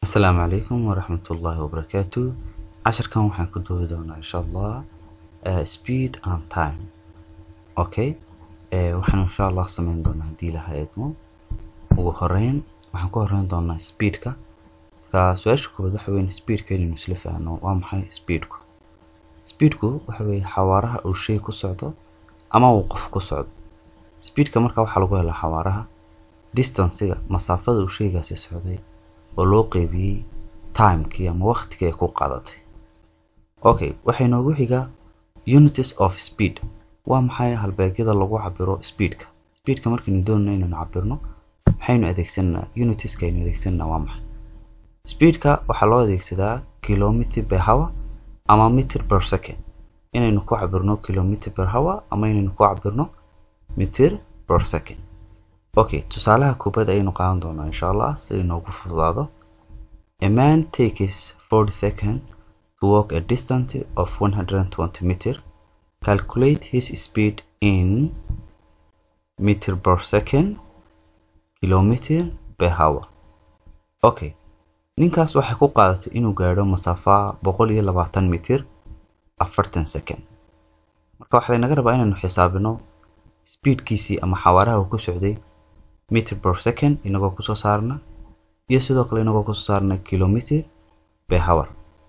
asalaamu calaykum waraxmatullaahi wabarakaatu casharkan waxaan ku duubi doonaa insha allah uh, speed and time okay uh, waxaan insha allah sameyn doonaa haddii ilaha eedmo ugu horeyn waxaan ku horeyn doonaa speedka marka su-aasha koowaad waxa weyn speedka inaynu isla fahanno waa maxay speedku speedku waxa weeye xawaaraha uu shay ku socdo ama uu qof ku socdo speedka marka waxaa lagu helaa xawaaraha distancega masaafada uu shaygaasi socday oo loo qeybiyey timekii ama waqtigii ay ku qaadatay okay waxay noogu xigaa unities of speed waa maxay halbeegyada lagu cabiro speedka speedka markaynu doonayno inaynu cabirno maxaynu adeegsanaa unitieska aynu adeegsanaa waa maxay speedka waxaa loo adeegsadaa kilometer per hour ama meter per second inaynu ku cabirno kilometer per hour ama inaynu ku cabirno meter per second okay tusaalaha koobaad ayaynu qaadan doonaa insha allah si inoogu fududaado a man takes 40 seconds to walk a distance of 120 meter calculate his speed in meter per second kilometer per hour okay ninkaas waxay ku qaadatay inuu gaadho masaafa boqol iyo labaatan mitir afartan second marka waxaa laynaga rabaa inaynu xisaabino speedkiisii ama xawaaraha uu ku socday meter per second inagoo kusoo saarna iyo sidoo kale inagoo kusoo saarna kilometer per hour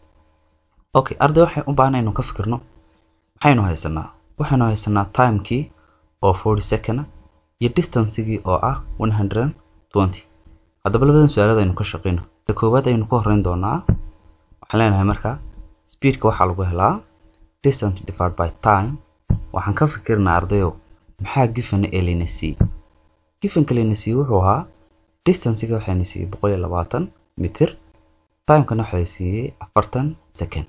okay arday waxay u baahan inaynu ka fikirno maxaynu haysanaa waxaynu haysanaa timekii oo forty second iyo distancegii oo ah one hundred twenty haddaba labadan su-aalada aynu ka shaqeyno ta koowaad aynu ku horeyn doonaa waxaan leenahay marka speedka waxaa lagu helaa distance divided by time waxaan ka fikirnaa ardayow maxaa gifana ee layna siiyey gifanka layna siiyey wuxuu ahaa distancega waxayna siiyey boqol iyo labaatan mitir timekana waxaa la siiyey afartan second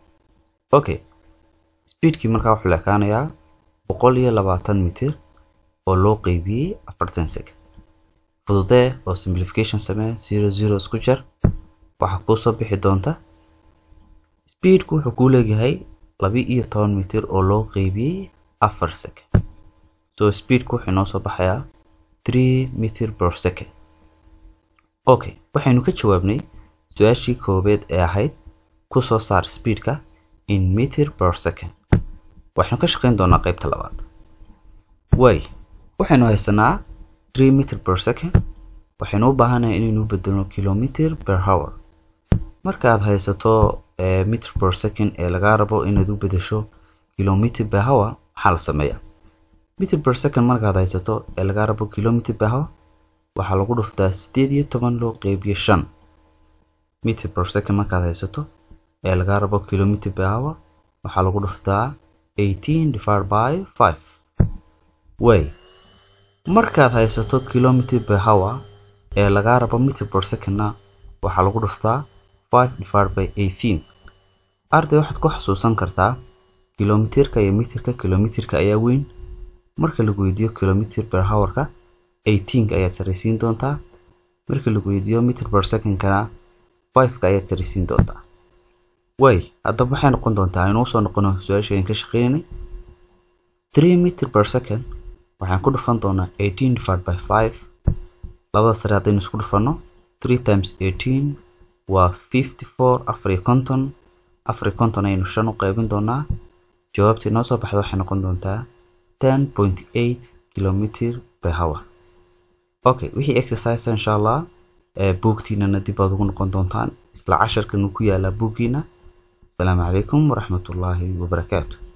okay speedkii markaa wuxuu leekaanayaa boqol iyo labaatan mitir oo loo qeybiyey afartan second fududee oo simplification samee zero zero isku jar waxaa kuu soo bixi doonta speedku wuxuu kuu leeyahay laba iyo toban mitir oo loo qeybiyey afar second so speedku wuxuu inoo soo baxayaa three meter per second okay waxaynu ka jawaabnay su-aashii koobeed ee ahayd ku soo saar speedka in meter per second waxaynu ka shaqeyn doonaa qeybta labaad way waxaynu haysanaa three meter per second waxaynu u baahanahay inaynu bedelno kilometer per hour markaad haysato meter per second ee lagaa rabo inaad u bedesho kilometer per hour maxaa la sameeyaa meter per second markaad haysato ee lagaa rabo kilometer per hour waxaa lagu dhuftaa sideed iyo toban loo qeybiyo shan meter per second markaad haysato ee lagaa rabo kilometer per hour waxaa lagu dhuftaa eighteen divided by five way markaad haysato kilometer per hour ee lagaa rabo meter per secondna waxaa lagu dhuftaa five divided by eighteen arday waxaad ku xasuusan kartaa kilometerka iyo meterka kilometerka ayaa weyn marka lagu weydiiyo kilometer per hourka eighteenka ayaad saraysiin doontaa marka lagu weydiiyo meter per secondkana fiveka ayaad saraysiin doontaa way haddaba waxay noqon doontaa inuu soo noqono su-aashaen ka shaqeynay three meter per second waxaan ku dhufan doonaa eighteen divided by five labada sare haddaynu isku dhufanno three times eighteen waa fifty four afar iyo konton afar iyo konton ayaynu shan u qeybin doonaa jawaabta inoo soo baxda waxay noqon doontaa ten point eight kilometer per hour okay wixii exercise insha allah buugtiinana dib aad ugu noqon doontaan isla casharkan uu ku yaalaa buuggiina asalaamu calaykum waraxmatullaahi wabarakaatu